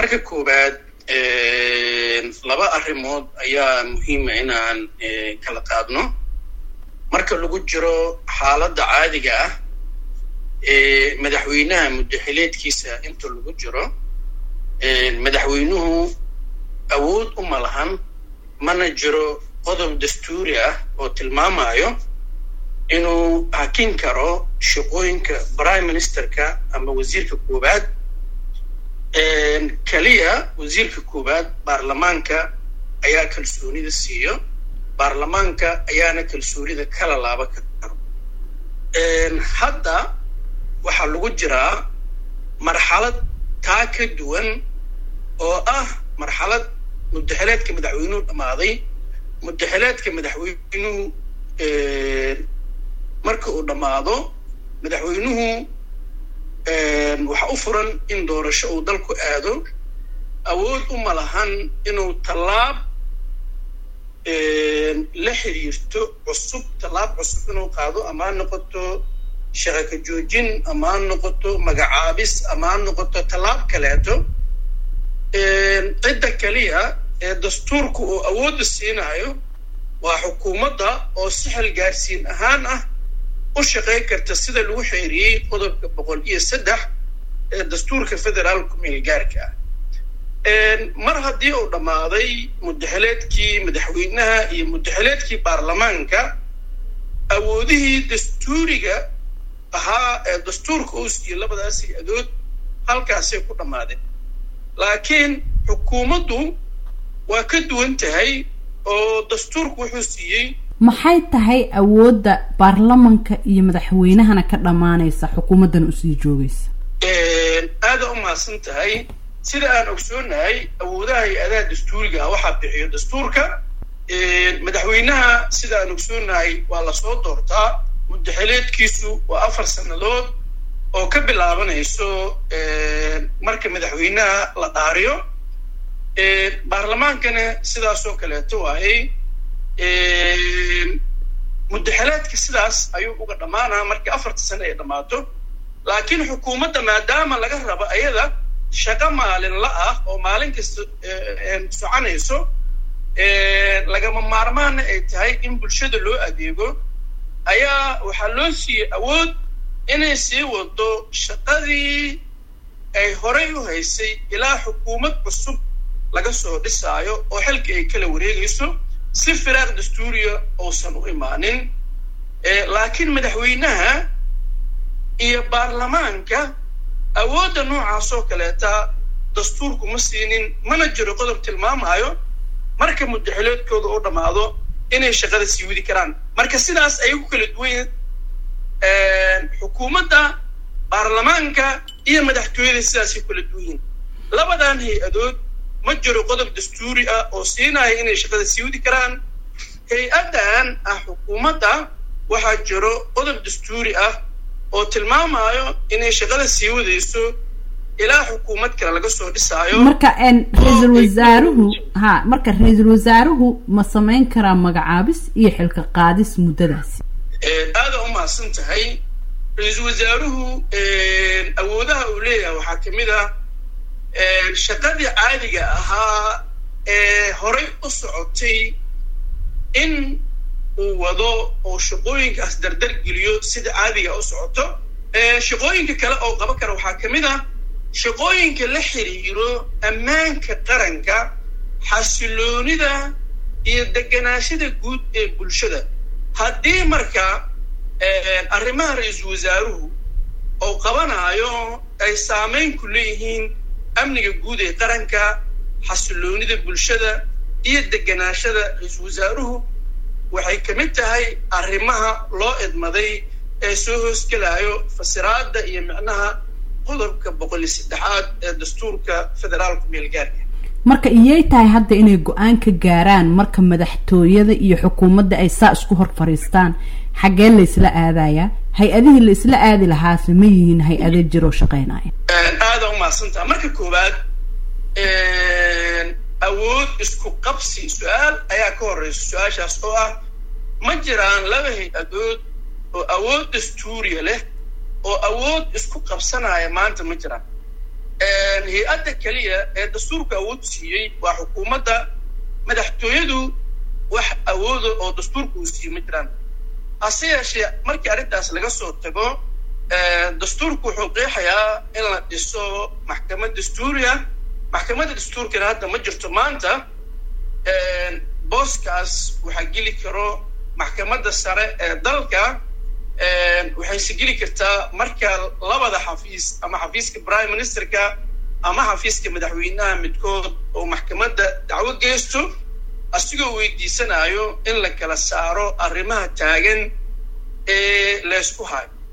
marka koowaad laba arrimood ayaa muhiima inaan kala qaadno marka lagu jiro xaaladda caadiga ah ee madaxweynaha muddaxileedkiisa inta lagu jiro madaxweynuhu awood uma lahan mana jiro qodob dastuuri ah oo tilmaamayo inuu hakin karo shaqooyinka prime ministerka ama wasiirka koowaad keliya wasiirka koowaad baarlamaanka ayaa kalsoonida siiyo baarlamaanka ayaana kalsoonida kala laaba karo hadda waxaa lagu jiraa marxalad taa ka duwan oo ah marxalad muddaxileedka madaxweynuhu dhammaaday muddaxileedka madaxweynuhu marka uu dhammaado madaxweynuhu waxa u furan in doorasho uu dalku aado awood uma lahan inuu tallaab la xiriirto cusub tallaab cusub inuu qaado ama ha noqoto shaqaka joojin ama ha noqoto magacaabis ama ha noqoto tallaab kaleeto cidda keliya ee dastuurku uu awoodda siinayo waa xukuumadda oo si xilgaarsiin ahaan ah u shaqayn karta sida lagu xeeriyey qodobka boqol iyo saddex ee dastuurka federaalku meelgaarka ah mar haddii uu dhammaaday muddaxileedkii madaxweynaha iyo muddaxileedkii baarlamaanka awoodihii dastuuriga ahaa ee dastuurka uu siiyey labadaasi adood halkaasay ku dhammaadeen laakiin xukuumaddu waa ka duwan tahay oo dastuurku wuxuu siiyey maxay tahay awoodda baarlamanka iyo madaxweynahana ka dhammaanaysa xukuumaddana usii joogaysa aada u mahadsan tahay sida aan ogsoonahay awoodaha hay-adaha dastuuriga ah waxaa bixiyo dastuurka madaxweynaha sida aan ogsoonahay waa lasoo doortaa muddaxileedkiisu waa afar sannadood oo ka bilaabanayso marka madaxweynaha la dhaariyo baarlamaankana sidaasoo kaleeto waayey muddaxileedka sidaas ayuu uga dhammaanaa markii afarta sane ay dhammaato laakiin xukuumadda maadaama laga rabo ayada shaqo maalinla ah oo maalin kasta soconayso lagama maarmaana ay tahay in bulshada loo adeego ayaa waxaa loo siiyey awood inay sii wado shaqadii ay horay u haysay ilaa xukuumad cusub laga soo dhisaayo oo xilka ay kala wareegayso si firaaq dastuuriya uusan u imaanin laakiin madaxweynaha iyo baarlamaanka awoodda noocaasoo kaleeta dastuurku ma siinin mana jiro qodob tilmaamayo marka muddaxileedkooda u dhammaado inay shaqada sii wadi karaan marka sidaas ayay ku kala duwan xukuumadda baarlamaanka iyo madaxtooyada sidaasay kala duwan yihin labadan hay-adood ma jiro qodob dastuuri ah oo siinaya inay shaqada sii wadi karaan hay-addan ah xukuumadda waxaa jiro qodob dastuuri ah oo tilmaamayo inay shaqada sii wadayso ilaa xukuumad kale laga soo dhisaayo marka ra-iisul wasaaruhu ha marka ra-iisul wasaaruhu ma samayn karaa magacaabis iyo xilka qaadis muddadaasi aada u mahadsan tahay ra-iisul wasaaruhu awoodaha uu leeyahay waxaa kamid ah shaqadii caadiga ahaa ee horay u socotay in uu wado oo shaqooyinkaas dardar geliyo sida caadiga u socoto shaqooyinka kale oo qaban kara waxaa kamid ah shaqooyinka la xiriiro ammaanka qaranka xasiloonida iyo deganaashada guud ee bulshada haddii marka arrimaha ra-iisul wasaaruhu oo qabanaayo ay saamayn ku leeyihiin amniga guud ee qaranka xasiloonida bulshada iyo deganaashada ra-iisul wasaaruhu waxay ka mid tahay arrimaha loo idmaday ee soo hoosgelaayo fasiraadda iyo micnaha qodobka boqol iyo saddexaad ee dastuurka federaalku meelgaarka marka iyay tahay hadda inay go-aan ka gaaraan marka madaxtooyada iyo xukuumadda ay saa isku hor fadhiistaan xaggee la isla aadayaa hay-adihii la isla aadi lahaase ma yihiin hay-ado jiroo shaqeynaya aada u mahadsantaha marka koowaad awood isku qabsi su-aal ayaa ka horeysa su-aashaas oo ah ma jiraan laba hay-adood oo awood dastuuriya leh oo awood isku qabsanaya maanta ma jiraan hay-adda keliya ee dastuurka awood siiyey waa xukuumadda madaxtooyadu wax awooda oo dastuurka uu siiyey ma jiraan hase yeeshee markii arrintaas laga soo tago dastuurku wuxuu qeexayaa in la dhiso maxkamad dastuuri ah maxkamadda dastuurkana hadda ma jirto maanta booskaas waxaa geli karo maxkamadda sare ee dalka waxayse geli kartaa marka labada xafiis ama xafiiska prime ministerka ama xafiiska madaxweynaha midkood oo maxkamadda dacwo geysto asigoo weydiisanayo in la kala saaro arrimaha taagan ee laysku hayo